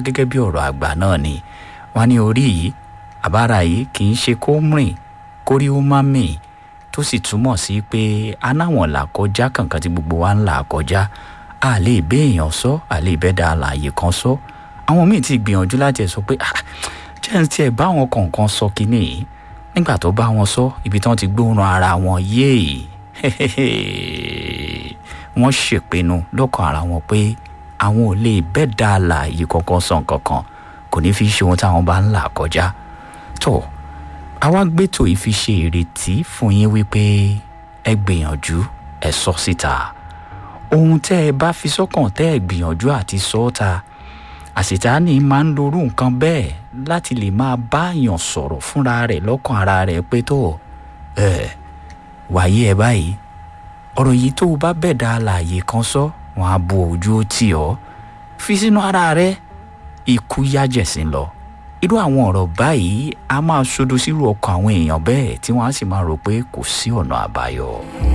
gẹ́gẹ́ bí ọ̀rọ̀ àgbà náà ni wọ́n ní orí yìí àbára yìí kì í ṣe kó rìn kórí ó má mì tó sì túmọ̀ sí pé anáwọn là kọjá kankan tí gbogbo wa ń là kọjá a lè bẹ́ èèyàn sọ a lè bẹ́ da àlàyé kan sọ àwọn míì ti gbìyànjú láti ẹ̀ sọ pé ah jẹ́ ń tiẹ̀ bá àwọn kọ̀ọ̀kan sọ kínní yìí nígbà tó bá wọn sọ ibi tí wọ́n ti gbóòórùn ara wọn yéè wọ́n ṣèpinnu lọ́kàn ara wọn pé àwọn ò lè bẹ́ẹ̀ dá àlàyé kankan sọ nǹkan kan kò ní fi ṣe ohun táwọn bá ń là kọjá tó àwa gbẹ́tò yìí fi ṣe ìrètí fún yín wípé ẹ gbìyànjú ẹ sọ síta ohun tẹ́ ẹ bá fi sọ́kàn tẹ́ ẹ gbìyànjú àti sọ ọ́ ta àṣetánì máa ń lorú nǹkan bẹ́ẹ̀ láti lè máa báyàn sọ̀rọ̀ fúnra rẹ̀ lọ́kàn ara rẹ̀ pé tó ẹ wàyí ẹ báyìí ọ̀rọ̀ yìí tó o bá bẹ̀dá àlàyé kan sọ wọn á bu ojú ó tì ọ́ fi sínú ara rẹ ikú yájẹ̀sín lọ irú àwọn ọ̀rọ̀ báyìí a máa ṣodo sírú ọkàn àwọn èèyàn bẹ́ẹ̀ tí wọ́n á sì máa rò pé kò sí ọ̀nà àbáyọ.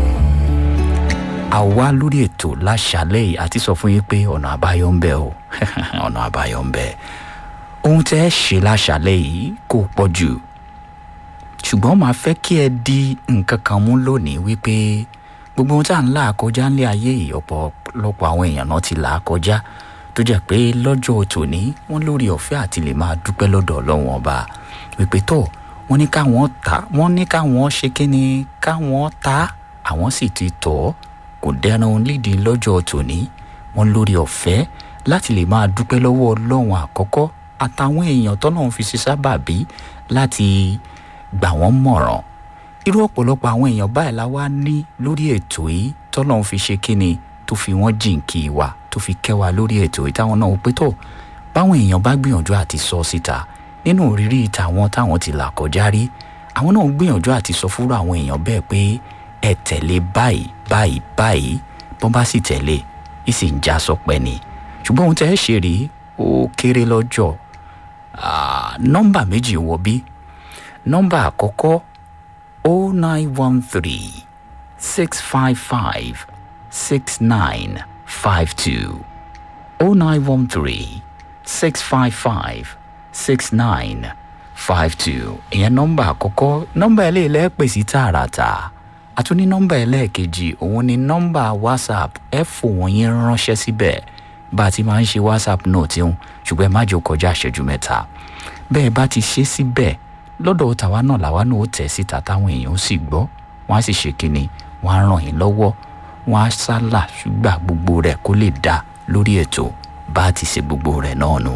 àwa lórí ètò láṣálẹ̀ yìí àti sọ fún yín pé ọ̀nà àbáyọ ń bẹ o ọ̀nà àbáyọ ń bẹ ohun tẹ́ ẹ ṣe láṣálẹ̀ yìí kò pọ̀ jù ṣùgbọ́n màá fẹ́ kí ẹ di nǹkan kan mú lónìí wípé gbogbo ohun tá à ń là kọjá ńlẹ̀ ayé yìí ọ̀pọ̀lọpọ̀ àwọn èèyàn náà ti là á kọjá tó jẹ́ pé lọ́jọ́ tòní wọ́n lórí ọ̀fẹ́ àti lè máa dúpẹ́ lọ́dọ̀ ọlọ́run ọba wípé tó wọ́n ní káwọn ta wọ́n ní káwọn ṣe kíni káwọn ta àwọn sì ti tọ̀ kò dẹran lídìí lọ́jọ́ tòní wọ́n lórí ọ̀fẹ́ láti lè máa dúpẹ́ lọ́wọ́ ọlọ́run àkọ́kọ́ àtàwọn èèyàn tọ́nà fi ṣe sábàbí láti gbà wọ́n mọ̀ràn irú ọ̀pọ̀lọpọ̀ àwọn èèyàn báyìí la wá ní lórí ètò yìí tọ́nà fi ṣe kíni tó fi wọ́n jìnkì wa tó fi kẹ́ wa lórí ètò yìí táwọn náà pé tó báwọn èèyàn bá gbìyànjú àti sọ síta nínú òrírí tàwọn táwọn ti là kọjá rí àwọn náà gbìyànjú àti sọ fúnra àwọn èèyàn bẹ́ẹ̀ pé ẹ tẹ̀lé báyìí báyìí báyìí bọ́n bá sì tẹ̀lé ìsì ń já sọpẹ́ ni ṣùgbọ́n ohun tẹ́ ẹ ṣe rí ó kéré lọ́jọ́ nọ́mbà méjì wọ bí nọ́mbà àkọ́kọ́ o nine one three six five five six nine five two o nine one three six five five six nine five two ìyẹn nọ́mbà àkọ́kọ́ nọ́mbà ẹlẹ́ẹ̀lẹ́ pè sí tààràtà àtúní nọ́mbà ẹlẹ́ẹ̀kejì òun ni nọ́mbà whatsapp ẹ fòun yín ránṣẹ́ síbẹ̀ bá a ti máa ń ṣe whatsapp náà tí ń ṣùgbọ́n ẹ má jẹ́ kọjá ìṣẹ́jú mẹ́ta bẹ́ẹ̀ bá ti ṣe síbẹ̀ lọ́dọ̀ tàwa náà làwa náà ó tẹ̀ síta táwọn èèyàn ó sì gbọ́ wọ́n á sì ṣe kínni wọ́n á ràn yín lọ́wọ́ wọ́n á sálà ṣùgbà gbogbo rẹ̀ kó lè dá lórí ètò bá a ti ṣe gbogbo rẹ̀ náà nù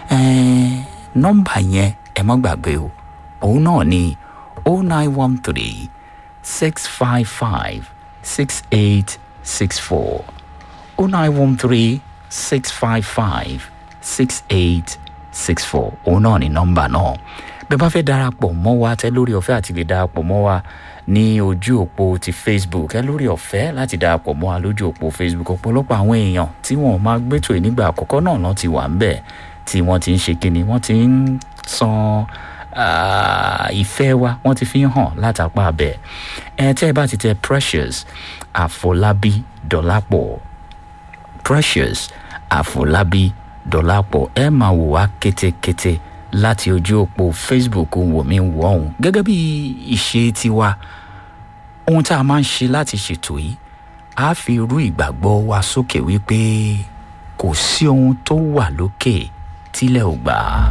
nọ́mbà yẹn ẹ má gbàgbé o òun náà ni o nine one three six five five six eight six four o nine one three six five five six eight six four òun náà ni nọ́mbà náà bẹ́ẹ̀ bá fẹ́ darapọ̀ mọ́ wa tẹ́ lórí ọ̀fẹ́ àti lè darapọ̀ mọ́ wa ní ojú òpó ti facebook ẹ lórí ọ̀fẹ́ láti darapọ̀ mọ́ wa lójú òpó facebook ọ̀pọ̀lọpọ̀ àwọn èèyàn tí wọ́n máa gbẹ́tò ìnígbà àkọ́kọ́ náà náà ti wà ń bẹ̀ tí wọ́n ti ń ṣe kíni wọ́n ti ń san ìfẹ́ wa wọ́n ti fi ń hàn látàpá abẹ́ ẹ tẹ́ ẹ bá ti tẹ precious àfọlábí dọ́lápọ̀ precious àfọlábí dọ́lápọ̀ ẹ máa wò wá kétékété láti ojú òpó facebook wò mí wò ọ̀hún gẹ́gẹ́ bí ìṣe tiwa ohun tá a máa ń ṣe láti ṣètò yìí a fi irú ìgbàgbọ́ wa sókè wípé kò sí ohun tó wà lókè tílẹ̀ ò gbà á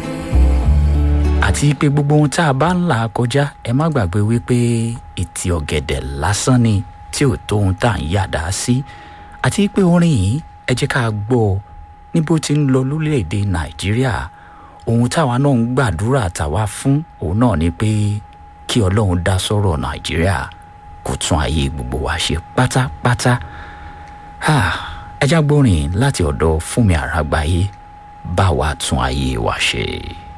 àti pé gbogbo ohun tá a bá ń là kọjá ẹ má gbàgbé wípé ìtì ọ̀gẹ̀dẹ̀ lásán ni tí ò tó ohun tá à ń yàdá sí àti pé orin yìí ẹ jẹ́ ká gbọ́ ní bó ti ń lọ lórílẹ̀‐èdè nàìjíríà ohun táwa náà ń gbàdúrà tàwa fún òun náà ni pé kí ọlọ́run dá sọ́rọ̀ nàìjíríà kó tún ayé gbogbo wa ṣe pátápátá ẹjá gbórin láti ọ̀dọ̀ fúnmi àràgbáyé bá wa tún ayé wa ṣe.